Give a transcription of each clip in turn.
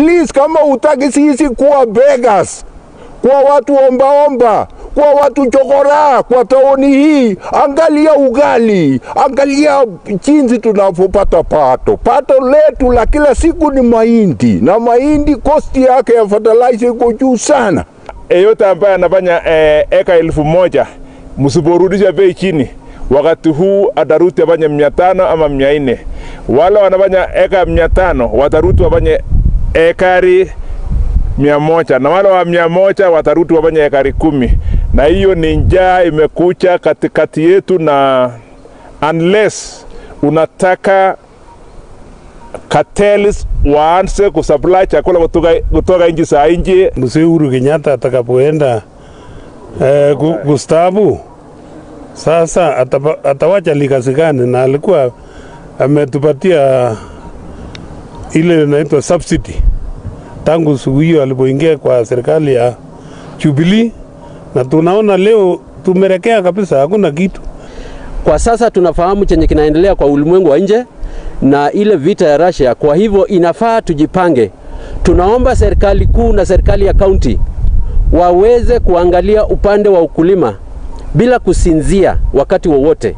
Please, kama utaki sisi kuwa beggars, kuwa watu ombaomba, kuwa watu chokora kwa taoni hii, angalia ugali, angalia jinsi tunavyopata pato. Pato letu la kila siku ni mahindi, na mahindi kosti yake ya fertilizer iko juu sana. yeyote ambaye anafanya eh, eka elfu moja msiporudisha bei chini, wakati huu ataruti afanye mia tano ama mia nne. Wale wanafanya eka mia tano wataruti wafanye ekari mia moja na wale wa mia moja wataruti wafanye ekari kumi, na hiyo ni njaa imekucha katikati yetu, na unless unataka cartels waanze kusupply chakula kutoka, kutoka nchi za nje Mzee Uhuru Kenyatta atakapoenda eh, ku- kustaafu sasa atapa, atawacha likasi gani? Na alikuwa ametupatia ile inaitwa subsidy tangu siku hiyo alipoingia kwa serikali ya Jubilee, na tunaona leo tumerekea kabisa, hakuna kitu. Kwa sasa tunafahamu chenye kinaendelea kwa ulimwengu wa nje na ile vita ya Russia. Kwa hivyo inafaa tujipange. Tunaomba serikali kuu na serikali ya kaunti waweze kuangalia upande wa ukulima bila kusinzia wakati wowote,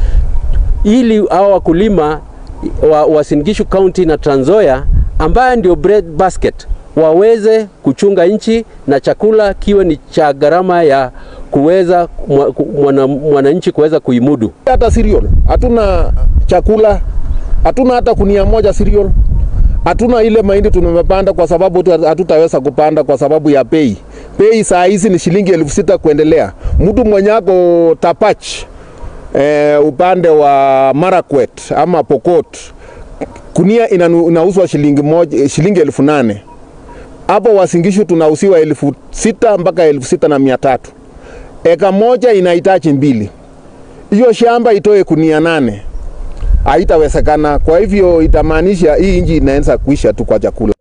ili hao wakulima wa Uasin Gishu County na Trans Nzoia ambaye ndio bread basket waweze kuchunga nchi na chakula kiwe ni cha gharama ya kuweza mwa- ku- mwana- mwananchi kuweza kuimudu. hata cereal, hatuna chakula, hatuna hata kunia moja cereal, hatuna ile mahindi tumepanda kwa sababu tu hatutaweza kupanda kwa sababu ya bei. Bei saa hizi ni shilingi elfu sita kuendelea. Mtu mwenye ako Tapach eh, upande wa Marakwet ama Pokot kunia inanu- inauzwa shilingi moja, shilingi elfu nane hapo Wasingishu tunauziwa elfu sita mpaka elfu sita na mia tatu. Eka moja inahitaji mbili hiyo shamba itoe kunia nane haitawezekana. Kwa hivyo itamaanisha hii nchi inaanza kuisha tu kwa chakula.